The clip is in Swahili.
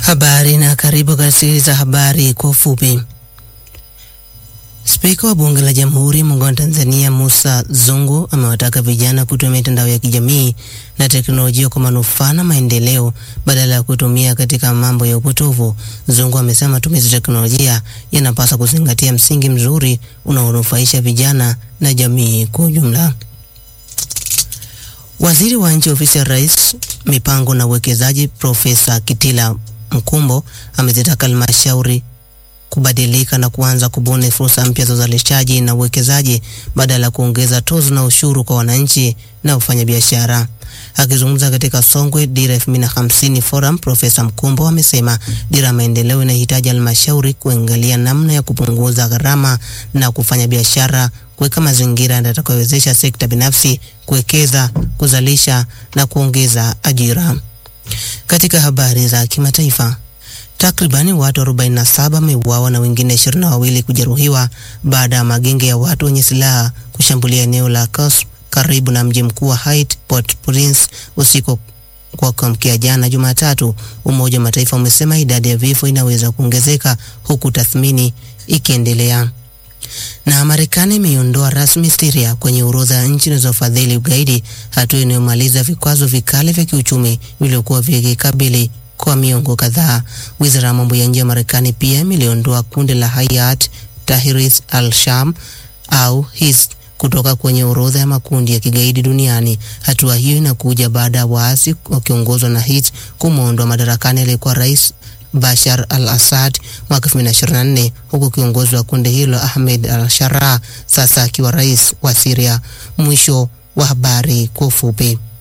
Habari na karibu kasikiliza habari kwa ufupi. Spika wa Bunge la Jamhuri Muungano wa Tanzania Musa Zungu amewataka vijana kutumia mitandao ya kijamii na teknolojia kwa manufaa na maendeleo badala ya kutumia katika mambo ya upotovu. Zungu amesema matumizi ya teknolojia yanapaswa kuzingatia msingi mzuri unaonufaisha vijana na jamii kwa ujumla. Waziri wa Nchi Ofisi ya Rais, Mipango na Uwekezaji, Profesa Kitila Mkumbo amezitaka halmashauri kubadilika na kuanza kubuni fursa mpya za uzalishaji na uwekezaji badala ya kuongeza tozo na ushuru kwa wananchi na wafanyabiashara. Akizungumza katika Songwe Dira 2050 Forum, Profesa Mkumbo amesema dira ya maendeleo inahitaji halmashauri kuangalia namna ya kupunguza gharama na kufanya biashara, kuweka mazingira yatakayowezesha sekta binafsi kuwekeza, kuzalisha na kuongeza ajira. Katika habari za kimataifa, takribani watu 47 wameuawa na wengine 22 kujeruhiwa baada ya magenge ya watu wenye silaha kushambulia eneo la Kos karibu na mji mkuu wa Haiti Port-au-Prince usiku kwa kuamkia jana Jumatatu. Umoja wa Mataifa umesema idadi ya vifo inaweza kuongezeka huku tathmini ikiendelea. Na Marekani imeiondoa rasmi Syria kwenye orodha ya nchi zinazofadhili ugaidi, hatua inayomaliza vikwazo vikali vya kiuchumi vilivyokuwa vikikabili kwa miongo kadhaa. Wizara ya mambo ya nje ya Marekani pia imeliondoa kundi la Hayat Tahrir al-Sham au HIS kutoka kwenye orodha ya makundi ya kigaidi duniani. Hatua hiyo inakuja baada ya waasi wakiongozwa na HIS kumwondoa madarakani aliyekuwa rais Bashar al-Assad mwaka 2024 huku kiongozi wa kundi hilo Ahmed al-Sharaa sasa akiwa rais wa Syria. Mwisho wa habari kwa ufupi.